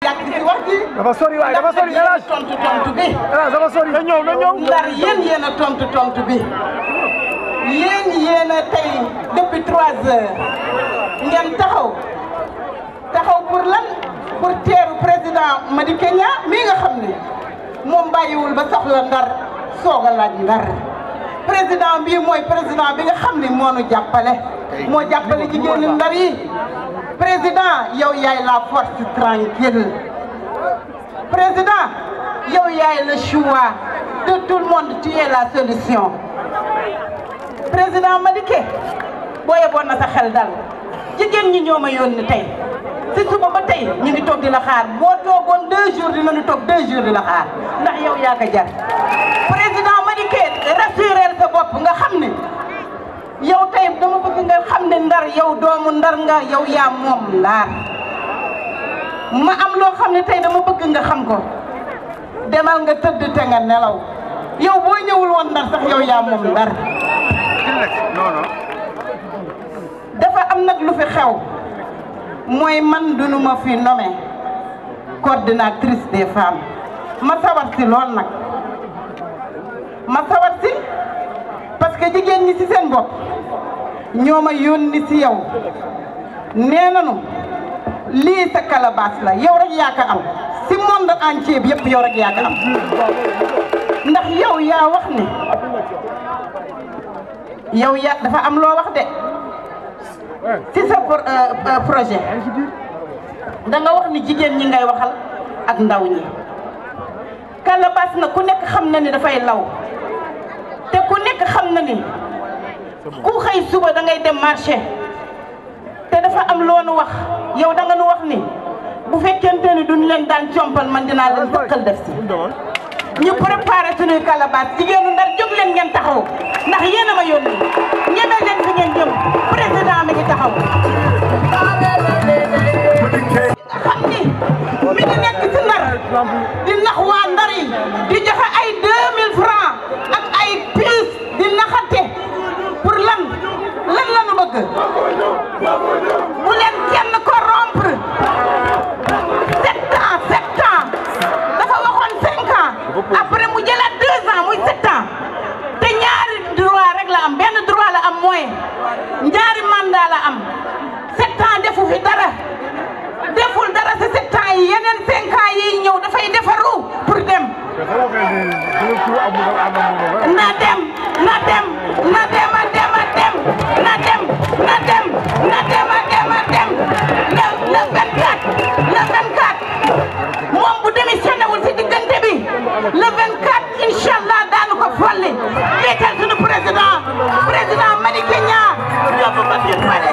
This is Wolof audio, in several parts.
yàgg ci wax ji. dafa sori waay dafa sori ndax yéen a tontu tontu bi. hélas dafa sori. na ñëw na ñëw. ndar yéen yéen a tontu tontu bi. yéen yéen a tey depuis trois heures ngeen taxaw taxaw pour lan pour teeru président Madické Niang mii nga xam ne moom bàyyiwul ba soxla ndar soog a laaj ndar président bii mooy président bi nga xam ne moo nu jàppale moo jàppale jigéenu ndar yi président yow yaay la force tranquille président yow yaay le choix de tout le monde tu es la solution président Madické boo yeboon na sa xel dal jigéen ñi ñoo ma yónni tey si suba ba tey ñu ngi toog di la xaar boo toogoon deux jours dinañu toog deux jours di la xaar ndax yow yaa ko jar président Madické rassurel sa bopp nga xam ne yow tey dama bëgg nga xam ne ndar yow doomu ndar nga yow yaa moom ndaar ma am loo xam ne tey dama bëgg nga xam ko demal nga tëdd te nga nelaw yow boo ñëwul woon ndar sax yow yaa moom ndar dafa am nag lu fi xew mooy man dunu ma fi nommé coordinatrice des femmes ma sawar si lool nag ma sawar si parce que jigéen ñi ci seen bopp ñoo ma yónni ci yow nee nañu lii sa calebasse la yow rek yaa ko am ci monde entier bi yëpp yow rek yaa ko am ndax yow yaa wax ni yow yaa dafa am loo wax de ci sa projet da nga wax ni jigéen ñi ngay waxal ak ndaw ñi calebasse na ku nekk xam na ni dafay law te ku nekk xam na ni ku xëy suba da ngay dem marché te dafa am loonu wax yow da nga nu wax ni bu fekkente ni duñ leen daan compal man dinaa leen dëkkal def si ñu préparé suñuy calebasse jigéenu ndar jóg leen ngeen taxaw ndax yéen a ma yónni ñeme leen fi ngeen jëm président mi ngi taxaw nga xam ni mi ngi nekk ci ndar di nax waa ndar yi di joxe ay 2000 francs ak ay pièces di naxate pour lan lan la nu bëgg bu leen kenn corrompre sept ans sept ans dafa waxoon cinq ans après mu jëlaat deux ans muy sept ans te ñaari droit rek la am benn droit la am mooy ñaari mandat la am sept ans defu fi dara deful dara si sept ans yi yeneen cinq ans yi ñëw dafay defaru pour dem na dem na dem na dem a dem a dem na dem na dem na dem a dem a dem le le 24 le 24 moom bu démissionné wul si diggante bi le 24 incha allah daanu ko folli jiital suñu président président Madické Niang yóbbu ko biir pare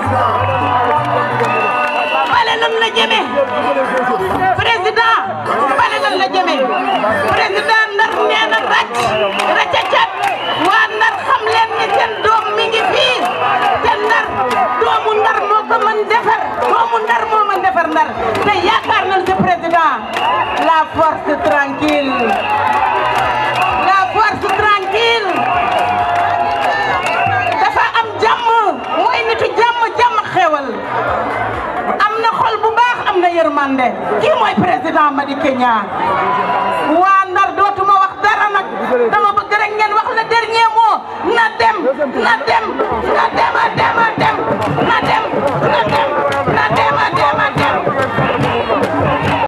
bale lan la jëmee président bale lan la jëmee président ndar nee na ràcc ràccacat waa ndar xam leen ni seen doom mi ngi fii te ndar doomu ndar moo ko mën defar doomu ndar moo mën defar ndar te yaakaar nañ ci président la force tranquille la force tranquille dafa am jàmm mooy nitu jàmm jàmm xewal am na xol bu baax am na yërmande kii mooy président Madické Niang waa Ndar dootuma wax dara nag dama bëgg rek ngeen wax le dernier mot na dem na dem na dem a dem a dem na dem na dem